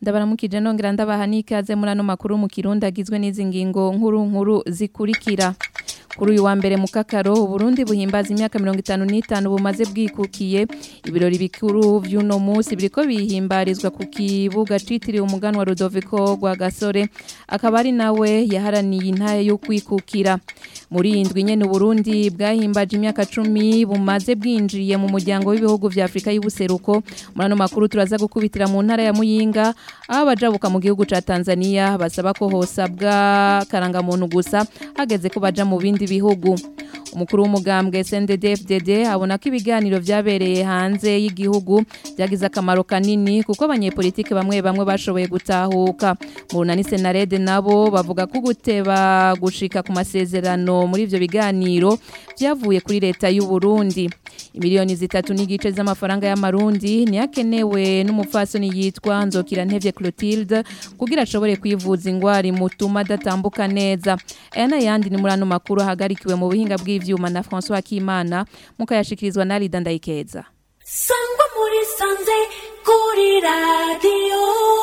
ndabaramukije nongera ndabaha n'ikaze muri ano makuru mu kirundi agizwe n'izi ngingo nkuru nkuru zikurikira kuri uyu wa mbere mu kakaro uburundi buhimbaza imyaka mirongo itanu n'itanu bumaze bwikukiye ibirori bikuru vy'uno munsi biriko bihimbarizwa ku kibuga citiriwe umuganwa Rudoviko rwa Gasore akaba ari nawe yaharaniye intaye yo kwikukira muri indwi nyene Burundi bwahimbaje imyaka cumi bumaze bwinjiye mu muryango w'ibihugu vya Afrika y'ubuseruko muri ano makuru turaza gukubitira mu ntara ya Muyinga aho abajabuka mu gihugu ca Tanzania basaba ko hosabwa karangamuntu gusa hageze ko baja mu bindi bihugu umukuru w'umugambwe SNDD-FDD abona ko ibiganiro vyabereye hanze y'igihugu vyagize akamaro kanini kuko abanyepolitike bamwe bamwe bashoboye gutahuka mu runani Senarede nabo bavuga ko guteba gushika ku masezerano muri ivyo biganiro vyavuye kuri leta y'u Burundi imiliyoni zitatu n'igice z'amafaranga y'amarundi niyakenewe n'umufasoni yitwa Nzokira Ntevye Clotilde kugira ashobore kwivuza ingwara imutuma adatambuka neza aya n'ayandi ni muri ano makuru ahagarikiwe mu buhinga bw'ivyuma na François Kimana mukayashikirizwa na Rida Ndayikeza sangwa muri sanze kuri radiyo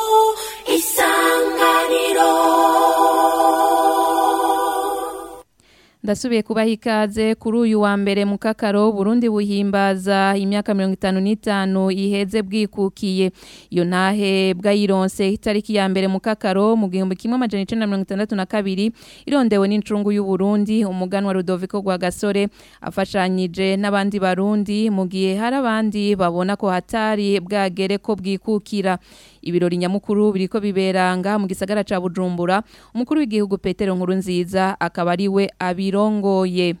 isanganiro ndasubiye kubaha ikaze kuri uyu wa mbere mu kakaro Burundi buhimbaza imyaka mirongo itanu n'itanu iheze bwikukiye iyo ntahe bwayironse itariki ya mbere mu kakaro mu gihumbi kimwe amajana icenda na mirongo itandatu na kabiri irondewe n'incungu y'u Burundi umuganwa Rudoviko rwa Gasore afashanyije n'abandi barundi mu gihe hari abandi babona ko hatari bwagere ko bwikukira ibirori nyamukuru biriko biberanga mu gisagara ca Bujumbura umukuru w'igihugu Petero Nkurunziza akaba ari we abirongoye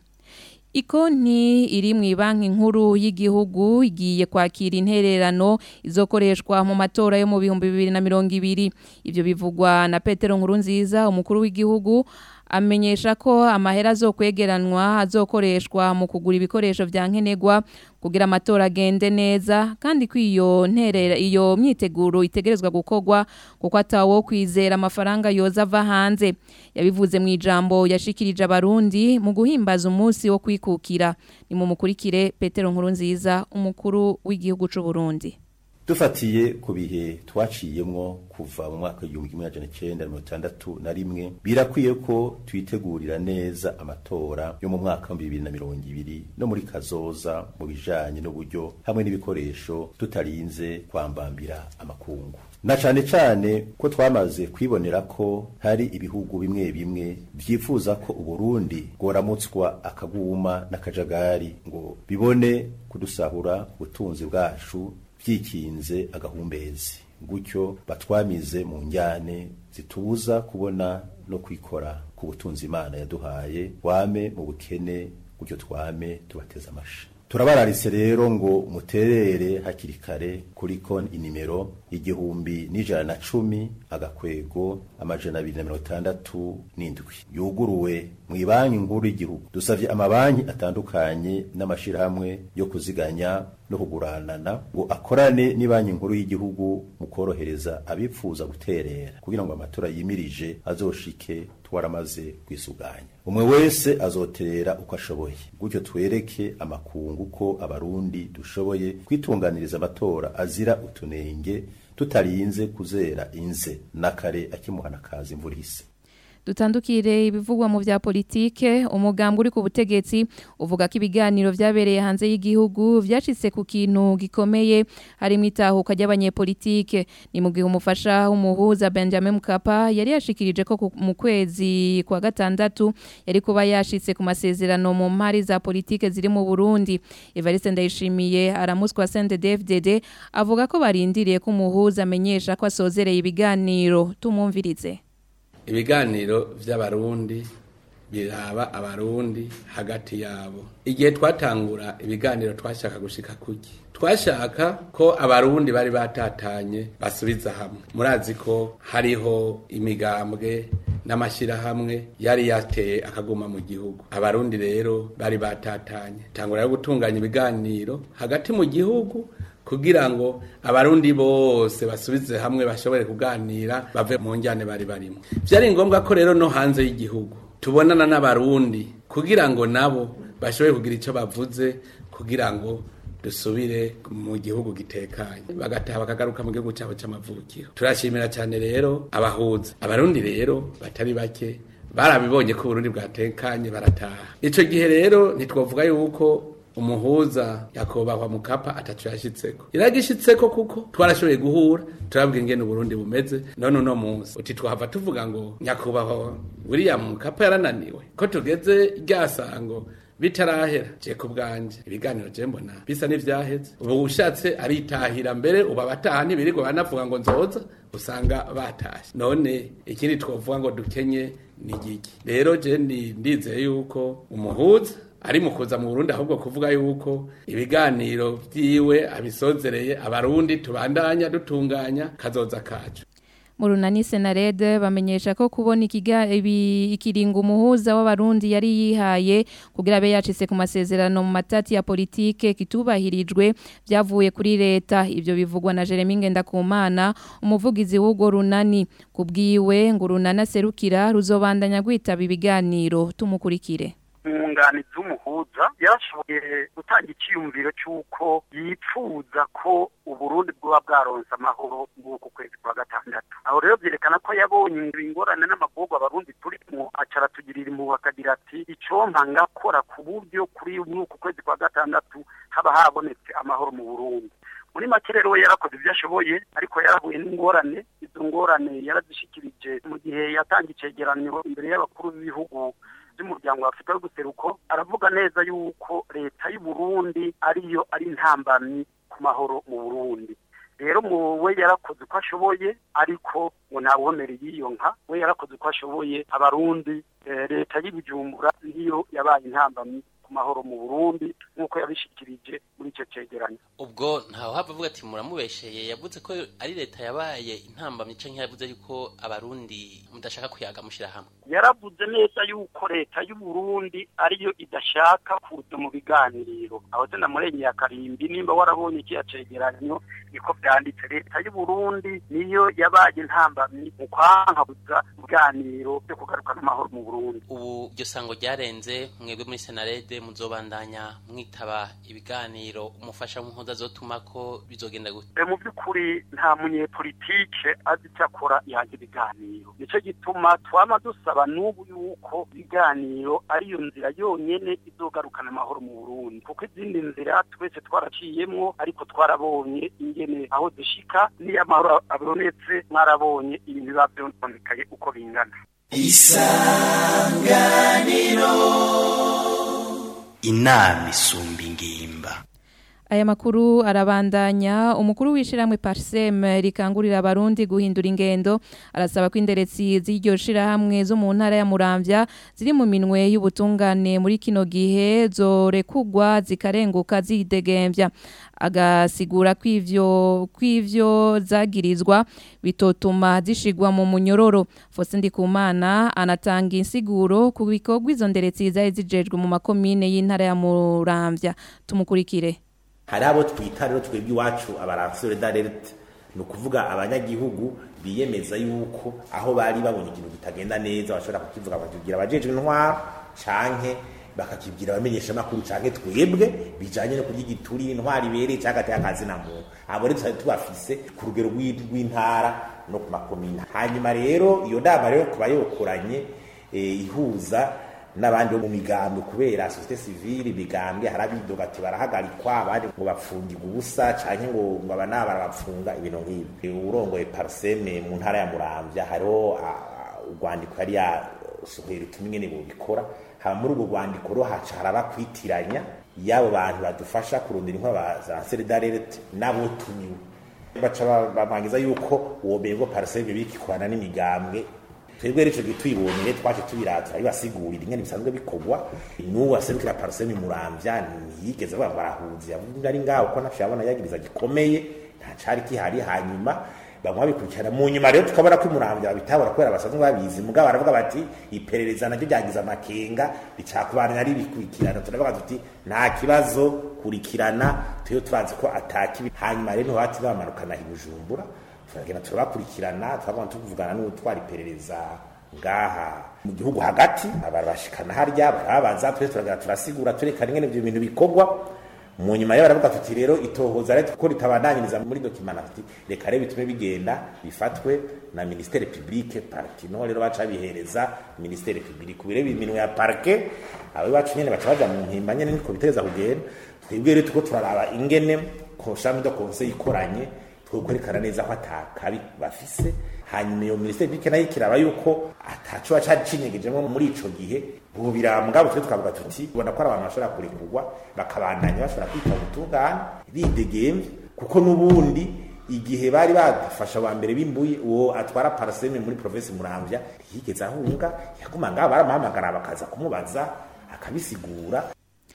Ikonti iri mu banki nkuru y'igihugu igiye kwakira intererano izokoreshwa mu matora yo mu bihumbi bibiri na mirongo ibiri ivyo bivugwa na Petero Nkurunziza umukuru w'igihugu amenyesha ko amahera azokwegeranwa azokoreshwa mu kugura ibikoresho vya nkenerwa kugira amatora agende neza kandi ko iyo nterera iyo myiteguro itegerezwa gukorwa kuko atawo kwizera amafaranga yoza ava hanze yabivuze mu ijambo yashikirije abarundi mu guhimbaza umunsi wo kwikukira ni mu mukurikire Petero Nkurunziza umukuru w'igihugu c'u Burundi dufatiye ku bihe twaciyemwo kuva mu mwaka w'igihumbi kimwe amajana icenda mirongo itandatu na rimwe birakwiye ko twitegurira neza amatora yo mu mwaka wa bibiri na mirongo ibiri no muri kazoza mu bijanye n'uburyo hamwe n'ibikoresho tutarinze kwambambira amakungu na cane cane ko twamaze kwibonera ko hari ibihugu bimwe bimwe vyifuza ko uburundi bworamutswa akaguma n'akajagari ngo bibone kudusahura ubutunzi bwacu vyikinze agahumbezi gutyo batwamize mu njyane zitubuza kubona no kwikora ku butunzi imana yaduhaye wame mu bukene gutyo twame tubateza amashi turabararitse rero ngo muterere hakiri kare kuri konti inimero igihumbi n'ijana na cumi agakwego amajana abiri na mirongo itandatu n'indwi yuguruwe mu banki nkuru y'igihugu dusavye amabanki atandukanye n'amashirahamwe yo kuziganya no kuguranana ngo akorane n'ibanki nkuru y'igihugu mu korohereza abipfuza guterera kugira ngo amatora yimirije azoshike twaramaze kwisuganya umwe wese azoterera uko ashoboye gutyo twereke amakungu ko abarundi dushoboye kwitunganiriza amatora azira utunenge tutarinze kuzera inze nakare akimuhana kazi imvura ihise dutandukire ibivugwa mu vya politike umugambwe uri ku butegetsi uvuga ko ibiganiro vyabereye hanze y'igihugu vyashitse ku kintu gikomeye harimo itahuka ry'abanyepolitike ni mu gihe umufasha w'umuhuza Benjamin Mkapa yari yashikirije ko mu kwezi kwa gatandatu yari kuba yashitse ku masezerano mu mpari za politike ziri mu Burundi Evariste Ndayishimiye aramuswa CNDD-FDD avuga ko barindiriye ko umuhuza amenyesha ko asozereye ibiganiro tumumvirize ibiganiro vy'abarundi biraba abarundi hagati yabo igihe twatangura ibiganiro twashaka gushika kuki twashaka ko abarundi bari batatanye basubiza hamwe murazi ko hariho imigambwe n'amashyirahamwe yari yateye akaguma mu gihugu abarundi rero bari batatanye tangura yo gutunganya ibiganiro hagati mu gihugu kugira ngo abarundi bose basubize hamwe bashobore kuganira bave mu njyane bari barimo byari ngombwa ko rero no hanze y'igihugu tubonana n'abarundi kugira ngo nabo bashobore kugira icyo bavuze kugira ngo dusubire mu gihugu gitekanye bagataha bakagaruka mu gihugu cyabo cy'amavukiro turashimira cyane rero abahuza abarundi rero batari bake barabibonye ko uburundi bwatekanye barataha ico gihe rero ntitwovuga yuko umuhuza yakobahwa mukapa atacu yashitseko iragishitseko kuko twarashoboye guhura turabwira ingene uburundi bumeze none uno munsi uti twahava tuvuga ngo nyakubahwa william mukapa yarananiwe ko tugeze ryasango bitarahera je ku bwanje ibiganiro je mbona bisa n'ivyaheze ubu ushatse aritahira mbere ubu abataha ntibirirwa banavuga ngo nzoza usanga batashe none ikindi twovuga ngo dukenye ni giki rero je ndi- ndizeye yuko umuhuza ari mu kuza mu Burundi ahubwo kuvuga yuko ibiganiro vyiwe abisozereye abarundi tubandanya dutunganya kazoza kacu mu runani senarede bamenyesha ko kubona ikiga ibi ikiringo umuhuza w'abarundi yari yihaye kugira abe yacitse ku masezerano mu matati ya politike kitubahirijwe byavuye kuri leta ivyo bivugwa na Jeremy Ngendakumana umuvugizi w'ugo runani kubwiwe ngo runana serukira ruzobandanya gwitaba ibiganiro tumukurikire umwunganizi w'umuhuza yarashoboye gutanga icyiyumviro cy'uko yipfuza ko uburundi bwoba bwaronse amahoro nk'uku kwezi kwa gatandatu aho rero byerekana ko yabonye ingorane n'amagorwa abarundi turimo aca aratugirira impuhwe akagira ati icompa ngakora ku buryo kuri nk'uku kwezi kwa gatandatu haba habonetse amahoro mu burundi muri make rero we yarakoze ibyo ashoboye ariko yarahuye n'ingorane izo ngorane yarazishikirije mu gihe yatanga icegeranyo imbere y'abakuru b'ibihugu by'umuryango wa Afurika y'ubuseruko aravuga neza yuko leta y'u Burundi ariyo ari intambamyi ku mahoro mu Burundi rero mu we yarakoze uko ashoboye ariko ngo ntawuhomereye iyo nka we yarakoze uko ashoboye abarundi eh, leta y'Ibujumbura niyo yabaye intambamyi ku mahoro mu Burundi nk'uko yabishikirije muri icyo cegeranyo ubwo ntawe hava avuga ati muramubesheye yavuze ko ari leta yabaye intambamyi canke yavuze yuko abarundi mudashaka kuyaga mushira hamwe yaravuze neza yuko leta y'u Burundi ariyo idashaka kuza mu biganiro aho se namurengeye akarimbi nimba warabonye ikiya cegeranyo niko vyanditse leta y'u Burundi niyo yabaye intambamyi mu kwankabuza ibiganiro byo kugarukana amahoro mu Burundi ubu iryo sango ryarenze mwebwe muri senarede muzobandanya mwitaba ibiganiro umufasha w'umuhoza azotuma ko bizogenda gute E, mu by'ukuri nta munyepolitike azi icyo akora yanga ibiganiro nicyo gituma twama dusaba n'ubu yuko ibiganiro ariyo nzira yonyene izogarukana amahoro mu Burundi kuko izindi nzira twese twaraciyemwo ariko twarabonye ingene aho dushika niyo amahoro abonetse mwarabonye ibintu biba vyononekaye uko bingana inama isumba ingimba Aya makuru arabandanya umukuru w'ishiramwe Parsem rikangurira abarundi guhindura ingendo arasaba ko inderetsi z'iryo shirahamwe zo mu ntara ya Muramvya ziri mu minwe y'ubutungane muri kino gihe zorekugwa zikarenguka zidegemvya agasigura kw'ivyo kw'ivyo zagirizwa bitotuma zishigwa mu munyororo Faustin Ndikumana anatanga insiguro ku bikorwa izo nderetsi zari zijejwe mu makomine y'intara ya Muramvya tumukurikire hari abo twita rero twebwe iwacu abaransore d'alerte ni ukuvuga abanyagihugu biyemeza yuko aho bari babonye ikintu kitagenda neza bashobora kukivuga bakibwira abajejwe intwaro canke bakakibwira abamenyeshamakuru canke twebwe bijanye no kurya igituri intwaro ibereye canke ateye akazi na muntu abo rero twari tubafise ku rugero rw'i- rw'intara no ku makomine hanyuma rero iyo nama rero kuba yokoranye eh, ihuza n'abandi bo mu migambwe kubera societe civile imigambwe harabidoga ati barahagarikwa abandi ngo bapfungirwa ubusa canke ngo ngo aba naba barabapfunga ibintu nk'ibi urongoye parseme mu ntara ya muramvya hariho ah, urwandiko yari yasohoye rutuma ingene bobikora haba muri urwo rwandiko rero haca haraba kwitiranya y'abo bantu badufasha kurondera inkwa za solidarite n'abo tumiwe baca ba- bamangiza yuko uwo mengo parseme bikikorana n'imigambwe twebwe rero ico gihe tuyibonye twaje tubiratura bibasigurira ingene bisanzwe bikorwa n'uwo aserukira parseme muramvya ntiyigeze avuga ngo barahuza yavuga ari ngaho ko nafashe abona yagiriza gikomeye nta cari kihari hanyuma bamwe babikurikirana mu nyuma rero tukabona ko muramvya babitabora kubera basanzwe babizi mugabo baravuga bati iperereza naryo ryagize amakenga ricakubana ari bikurikirana turavuga tuti nta kibazo kurikirana tuyo turazi ko atakibi hanyuma rero ntibati bamanukana i bujumbura turagenda turabakurikirana twagomba tuvugana n'utwara iperereza ngaha mu gihugu hagati barabashikana harya barababaza twese turagenda turasigura turekana ingene ivyo bintu bikorwa mu nyuma yo baravuga tuti rero itohoza rero ko ritabandanyiriza muri dokimana tuti reka rero bitume bigenda bifatwe na ministere publique parti no rero baca bihereza ministere publique kubire iminwe ya parquet abo bacu nyene baca baja mu mpimba nyene niko biteza kugenda twebwe rero tuko turaraba ingene konshami do conseil ikoranye twokwerekana neza ko atakabi bafise hanyuma iyo ministeri publique nayo ikiraba yuko ataco cari cinyegejemwo muri ico gihe ubu birambwa twe twavuga tuti ubona ko ari abantu bashobora kurekurwa bakabandanya bashobora kwita ubutungane bidegemvye kuko n'ubundi igihe bari badafasha wa mbere bimbuye uwo atwara paraseme muri province muramvya ntiyigeze ahunga yaguma ngaho baramuhamagara bakaza kumubaza akabisigura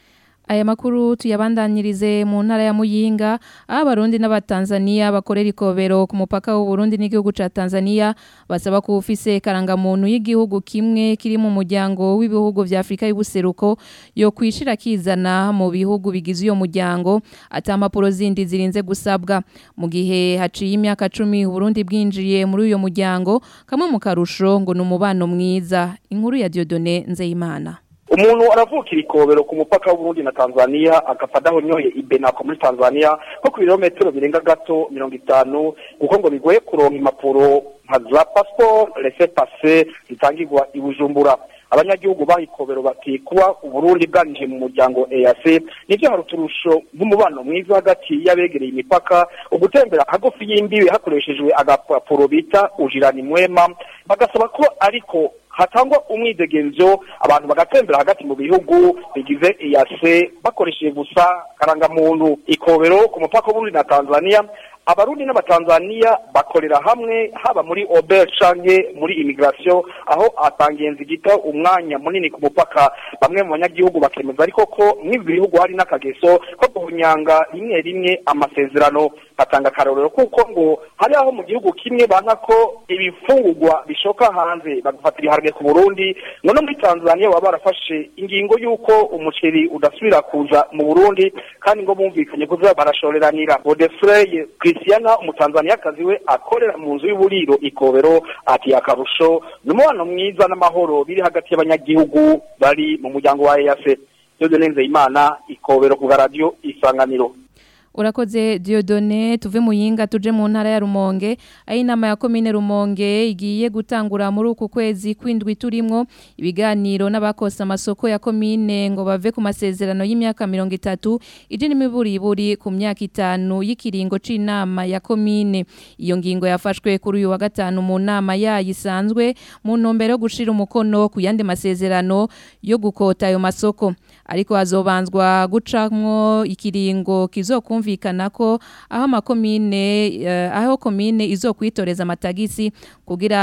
Aya makuru tuyabandanyirize mu ntara ya Muyinga aho abarundi n'abatanzania bakorera ikobero ku mupaka w'u Burundi n'igihugu ca Tanzania basaba ko ufise karangamuntu y'igihugu kimwe kiri mu muryango w'ibihugu vya Afrika y'ubuseruko yo kwishira kizana mu bihugu bigize uyo muryango ata mpapuro zindi zirinze gusabwa mu gihe haciye imyaka 10 u Burundi bwinjiye muri uyo muryango kamwe mu karusho ngo numubano mwiza inkuru ya Diodone Nzeyimana umuntu aravukira ikobero ku mupaka w'uburundi na tanzania agafata aho nyoye ibenako muri tanzania nko ku birometero birenga gato mirongo itanu kuko ngo bigoye kuronka impapuro nka za pasiporo rese pase zitangirwa i bujumbura abanyagihugu bahikobero bati kuba uburundi bwanjiye mu muryango EAC nivyo hari uturusho nk'umubano mwiza hagati y'abegereye imipaka ugutembera hagufi y'imbibe hakoreshejwe agapapuro bita ujirani mwema bagasaba ko ariko hatangwa umwidegenzo abantu bagatembera hagati mu bihugu bigize EAC bakoresheje gusa karangamuntu ikobero ku mupaka w'Uburundi na Tanzania abarundi n'abatanzania bakorera hamwe haba muri ober canke muri immigration aho atangenzi gita umwanya munini ku mupaka bamwe mu banyagihugu bakemeza ariko ko mw'ibi bihugu hari n'akageso ko guhunyanga rimwe rimwe amasezerano batanga akarorero kuko ngo hari aho mu gihugu kimwe banka ko ibifungurwa bishoka hanze bagafatira ibiharage ku burundi none muri tanzania baba barafashe ingingo y'uko umuceri udasubira kuza mu burundi kandi ngo bumvikanye kuza barashoreranira godefrey christiana umutanzaniyakazi we akorera mu nzu y'uburiro ikobero ati akarusho ni umubano mwiza n'amahoro biri hagati y'abanyagihugu bari mu muryango wa eac yose nenze imana ikobero ku garadiyo isanganiro Urakoze Diodone tuve mu yinga tuje mu ntara ya Rumonge ayi inama ya komine Rumonge igiye gutangura muri uku kwezi kwindwi turimwo ibiganiro n'abakosa amasoko ya komine ngo bave ku masezerano y'imyaka 30 ije n'imiburiburi ku myaka itanu y'ikiringo c'inama ya komine iyo ngingo yafashwe kuri uyu wa gatanu mu nama yayisanzwe mu ntumbero yo gushira umukono ku yandi masezerano yo gukota ayo masoko ariko hazobanzwa gucamwo ikiringo kizokumva kumvikana ko aho amakomine uh, aho komine izokwitoreza amatagisi kugira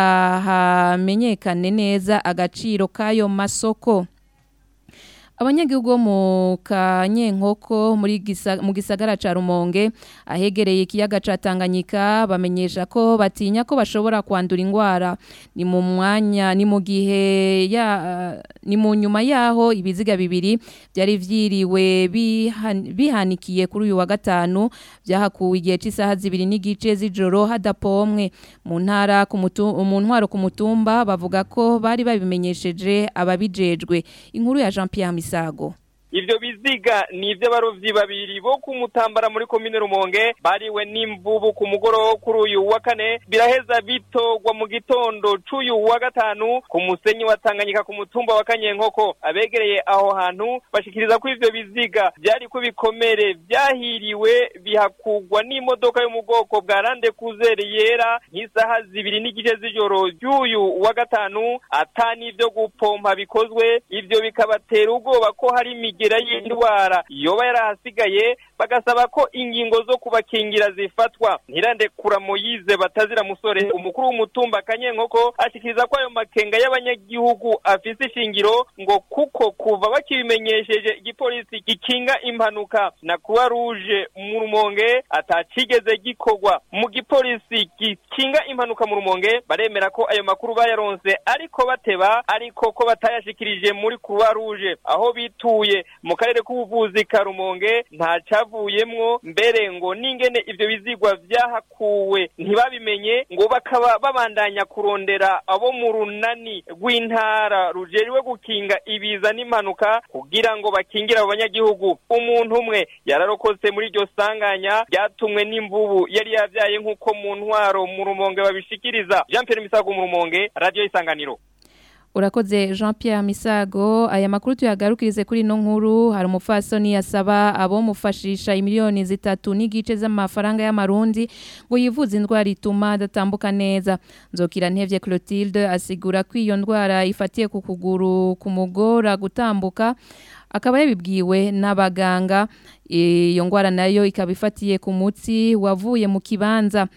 hamenyekane neza agaciro kayo masoko abanyagihugu bo mu kanyenkoko muri gisa, mu gisagara ca Rumonge ahegereye ikiyaga ca Tanganyika bamenyesha ko batinya ko bashobora kwandura ingwara ni mu mwanya ni mu gihe ya uh, ni mu nyuma yaho ibiziga bibiri byari vyiriwe bihan, bihanikiye kuri uyu wa gatanu byahakuwe igihe cy'isaha zibiri n'igice z'ijoro hadapomwe mu ntara ku mu ntwaro ku mutumba bavuga ko bari babimenyesheje ababijejwe inkuru ya Jean Pierre Misago ivyo biziga ni ivy'abarovyi babiri bo kumutambara muri komine Rumonge bariwe n'imvubu ku mugoroba kuri uyu wa kane biraheza bitogwa mu gitondo c'uyu wa gatanu ku musenyi wa Tanganyika ku mutumba wa Kanyenkoko abegereye aho hantu bashikiriza ko ivyo biziga vyari ko bikomere vyahiriwe bihakugwa n'imodoka yo mu bwoko bwa Rande Cruiser yera nk'isaha zibiri n'igice z'ijoro ry'uyu wa gatanu atani ivyo gupompa bikozwe ivyo bikabatera ubwoba ko hari imigera y'indwara yoba yarahasigaye bagasaba ko ingingo zo kubakingira zifatwa ntirandekura Moyize batazira musore umukuru w'umutumba Kanyenkoko ashikiriza ko ayo makenga y'abanyagihugu afise ishingiro ngo kuko kuva bakibimenyesheje igipolisi gikinga impanuka na Croix Rouge mu Rumonge atacigeze gikorwa mu gipolisi gikinga impanuka mu Rumonge baremera ko ayo makuru bayaronse ariko bateba ariko ko batayashikirije muri Croix Rouge aho bituye mu karere k'ubuvuzi ka Rumonge nta vyavuyemwo mbere ngo n'ingene ivyo bizigwa vyahakuwe ntibabimenye ngo bakaba babandanya kurondera abo mu runani rw'intara rujejwe gukinga ibiza n'impanuka kugira ngo bakingire abo banyagihugu umuntu umwe yararokotse muri iryo sanganya ryatumwe n'imvubu yari yavyaye nk'uko mu ntwaro mu rumonge babishikiriza jean pierre misago mu rumonge radio isanganiro Urakoze Jean Pierre Misago aya makuru tuyagarukirize kuri no nkuru hari umupfasoni yasaba abo mufashisha imiliyoni zitatu n'igice z'amafaranga y'amarundi ngo yivuze indwara ituma adatambuka neza nzokira ntevye Clotilde asigura ko iyo ndwara ifatiye ku kuguru kumugora gutambuka akaba yabibwiwe n'abaganga iyo ndwara nayo ikaba ifatiye ku mutsi wavuye mu kibanza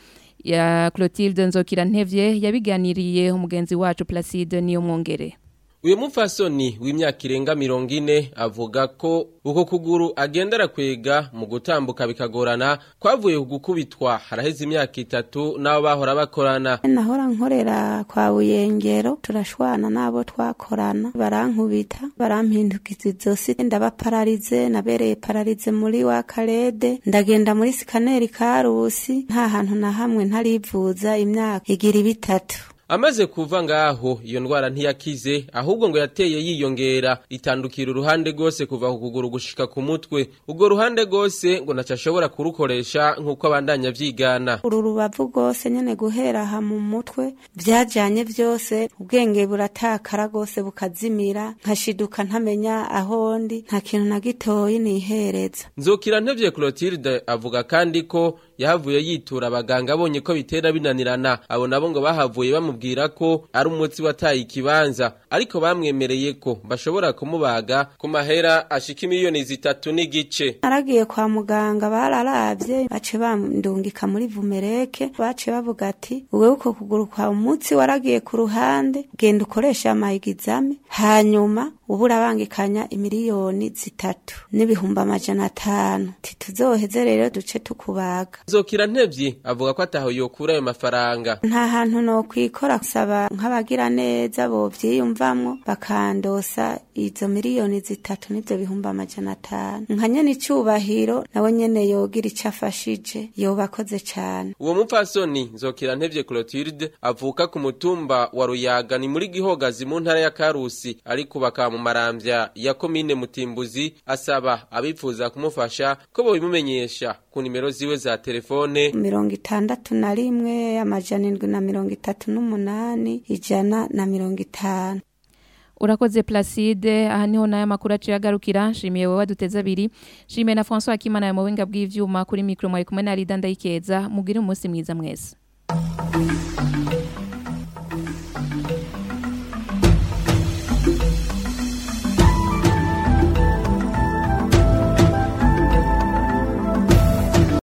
ya Clotilde Nzokira Ntevye yabiganiriye umugenzi wacu Placide niyo mwongere uyu mupfasoni w'imyaka irenga mirongo ine avuga ko uko kuguru agendera kwega mu gutambuka bikagorana kwavuye ku gukubitwa haraheze imyaka itatu n'abo bahora bakorana nahora nkorera kwa buyengero turashwana n'abo twakorana barankubita barampindukiza izosi ndabapararize nabereye pararize muri wa karede ndagenda muri sikaneri karusi nta hantu na hamwe ntarivuza imyaka igira ibitatu amaze kuva ngaho iyo ndwara ntiyakize ahubwo ngo yateye yiyongera itandukira uruhande rwose kuva ku kuguru gushika ku mutwe urwo ruhande rwose ngo ntacyo ashobora kurukoresha nk'uko abandanya vyigana uru rubavu rwose nyene guhera aha mu mutwe vyajanye vyose ubwenge buratakara rwose bukazimira nkashiduka ntamenya aho ndi nta kintu na gitoyi nihereza nzokira ntevye Clotilde avuga kandi ko yahavuye yitura abaganga abonye ko bitera binanirana abo nabo ngo bahavuye bamubwira ko ari umutsi wataye ikibanza ariko bamwemereye ko bashobora kumubaga ku mahera ashika imiliyoni zitatu n'igice naragiye kwa muganga bararavye bace bandungika muri vumereke bace bavuga ati wewe uko kuguru kwa umutsi waragiye ku ruhande genda ukoresha amahigizame hanyuma ubu urabangikanya imiliyoni zitatu n'ibihumbi amajana atanu tituzoheze rero duce tukubaga nzokira ntevye avuga ko ataho yokura ayo mafaranga nta hantu no kwikora kusaba nk'abagira neza bovyiyumvamwo bakandosa izo miliyoni zitatu n'ivyo bihumbi amajana atanu nka nyene icubahiro nawe nyene yogira ico afashije yoba akoze cane uwo mupfasoni nzokira ntevye Clotilde avuka ku mutumba wa Ruyaga ni muri Gihogazi mu ntara ya Karusi ariko bakaba mu maramvya ya komine Mutimbuzi asaba abifuza kumufasha ko bobimumenyesha ku nimero ziwe za telefone mirongo itandatu na rimwe amajana indwi na mirongo itatu n'umunani ijana na mirongo itanu Urakoze Placide aha niho nayo makuru aciye agarukira nshimiye wowe waduteze abiri nshimiye na François Akimana ya muhinga bw'ivyuma kuri micro mwaye kumwe na Rida Ndayikeza mugire umunsi mwiza mwese